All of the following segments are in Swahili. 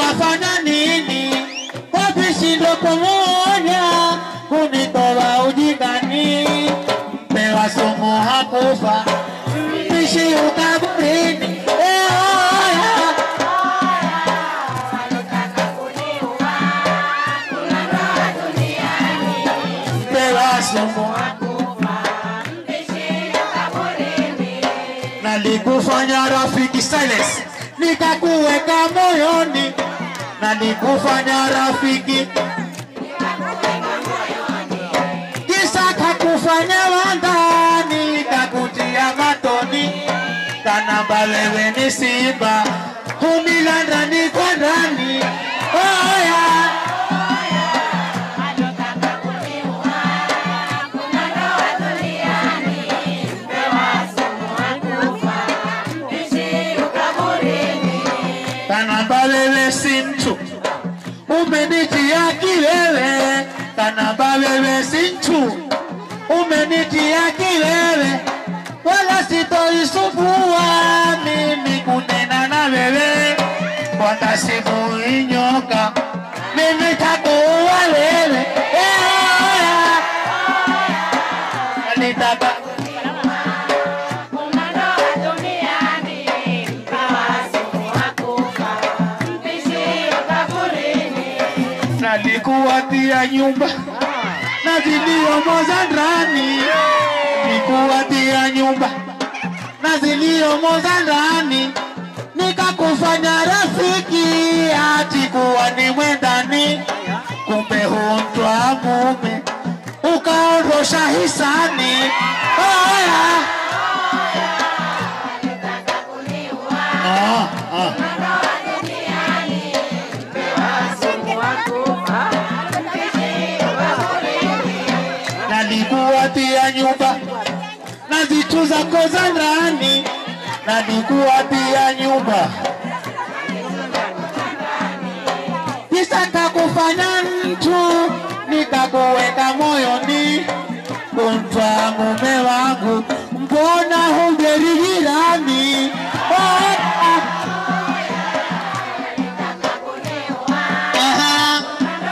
ukafanya nini? Kwa vishindo pamoja kunitoa ujingani, mpewa sumu hakufa, mpishi ukaburini. Eh, oya. Mpewa sumu nalikufanya rafiki silence, nikakuweka moyoni, nalikufanya rafiki kisa kakufanya wandani, kakutia matoni, kanamba wewe ni simba, humila ndani kwa ndani. Oya, kanamba wewe si mtu, umenitia kiwewe, kanamba wewe si mtu, umenitia kiwewe, wala sitoisufua mimi kunena na wewe, wala simuinyoka mimi takuwa wewe Eh, oya. Nitaka nalikuwatia nyumba na ziliomo za ndani, nikuwatia nyumba na ziliomo za ndani, nikakufanya rafiki ati kuwa ni mwendani, kumbe huntwa mume ukaondosha hisani. Oya. Ah, ah. nalikuwatia nyumba na vitu zako za ndani, nalikuwatia nyumba kisa kakufanya mtu nikakuweka moyoni, kumtwa mume wangu, mbona hungerijirani? Oh, ah. Aha.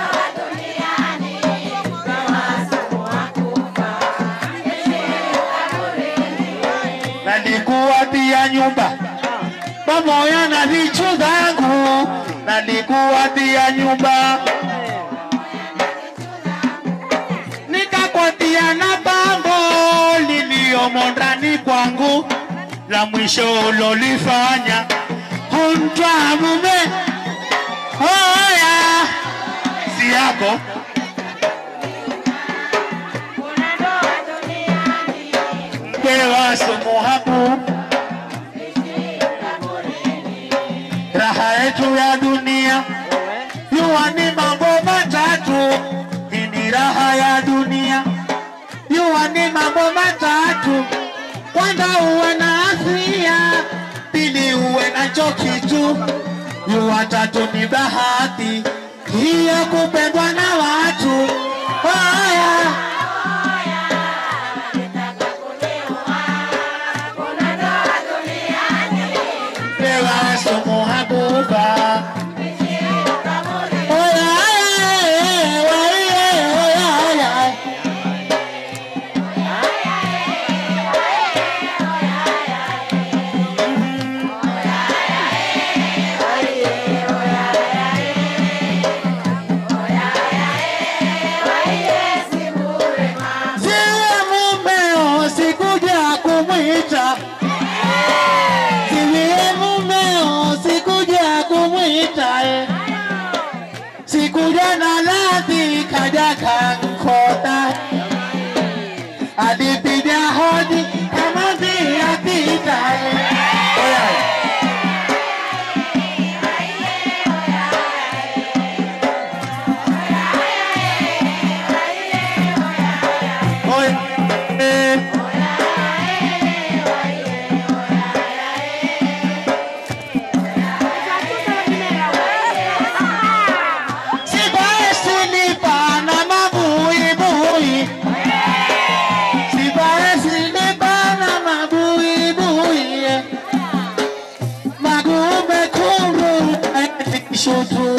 nalikuwatia nyumba pamoja na vitu zangu, nalikuwatia nyumba nikakwatia na bango liliomo ndani kwangu, la mwisho ulolifanya huntwa mume hoya si yako mpewa sumu haku raha yetu ya dunia yuwa ni mambo matatu hii ni raha ya dunia yuwa ni mambo matatu kwanza uwe na afya pili uwe nacho kitu yuwa tatu ni bahati hiyo kupendwa na watu haya pewa sumu hakufa Oya, oya, oya, oya, oya. Siwe mumeo sikuja kumwita, siwe mumeo sikuja kumwita, eh. sikuja na radhi kaja kankota, alipiga hodi kama vile pita. eh. Oya. Oya. Eh. Sibae silipa na mabu tutu